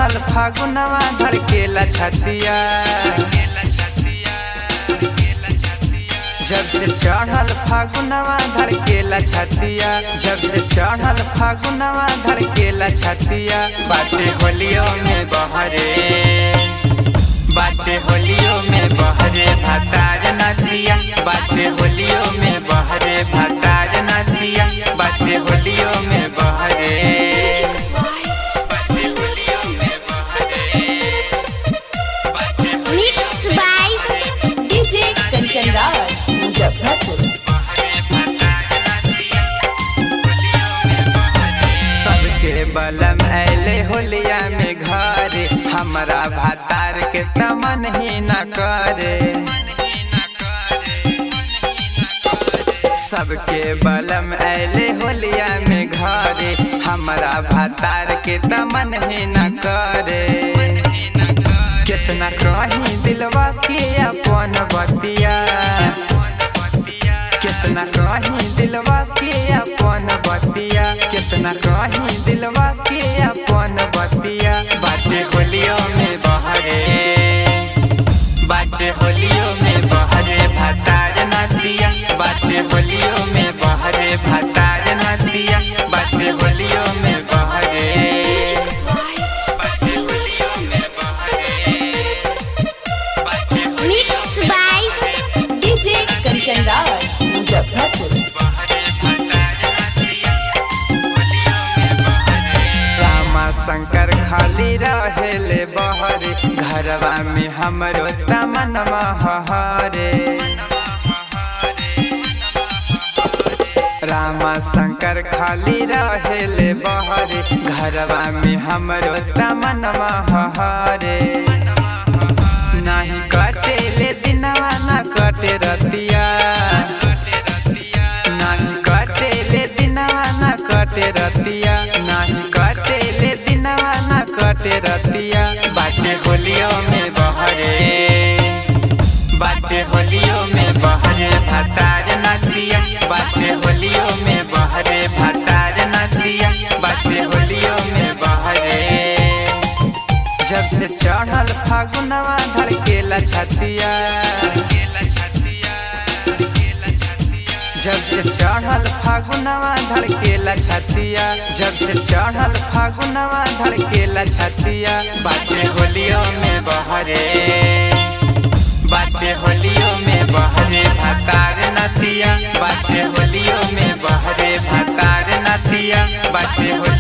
चढ़ल फागुनवा धड़केला छतिया जब से चढ़ल फागुनवा धड़केला छतिया जब से चढ़ल फागुनवा धड़केला छतिया बाटे होलियो में बहरे बाटे होलियो में बहरे भतार नदिया बाटे होलियो में बहरे भतार नदिया बाटे होलियो में बहरे बाटे होलियो में बहरे बाटे Mixed by DJ Kanchan Raj, Muzaffarpur. सबके बलम ऐले होलिया में घरे हमरा भातार के तमन ही न करे सबके बलम ऐले होलिया में घरे हमरा भातार के तमन ही न करे कितना कहीं दिलवा के अपन बतिया कितना कहीं दिलवा के अपन बतिया कितना कहीं दिलवा के अपन बतिया बाटे होलियो में बहरे बाटे होलियो में बहरे भतार नदिया बाटे होलियो में बहरे भतार नदिया बाटे होलियो में बहरे बाटे होलियो में बहरे बाटे Mixed by DJ Kanchan Raj, Muzaffarpur. रामा शंकर खाली रहेले बहरे घरवा में हमरो तमनमा हरे रामा शंकर खाली रहेले बहरे घरवा में हमरो तमनमा हरे नाही कटेले दिनवा ना कटे रतिया नाही कटेले दिनवा ना कटे रतिया नाही कटेले दिनवा ना कटे रतिया बाटे होलियो में बहरे बाटे होलियो में बहरे भतार नदिया बाटे होलियो में बहरे भतार नदिया बाटे होलियो में बहरे जब से चढ़ल फागुनवा धड़केला छतिया जब से चढ़ल फागुनवा धड़केला छतिया जब से चढ़ल फागुनवा धड़केला छतिया बाटे होलियो में बहरे बाटे होलियो में बहरे भतार नदिया बाटे होलियो में बहरे भतार नदिया बाटे होलियो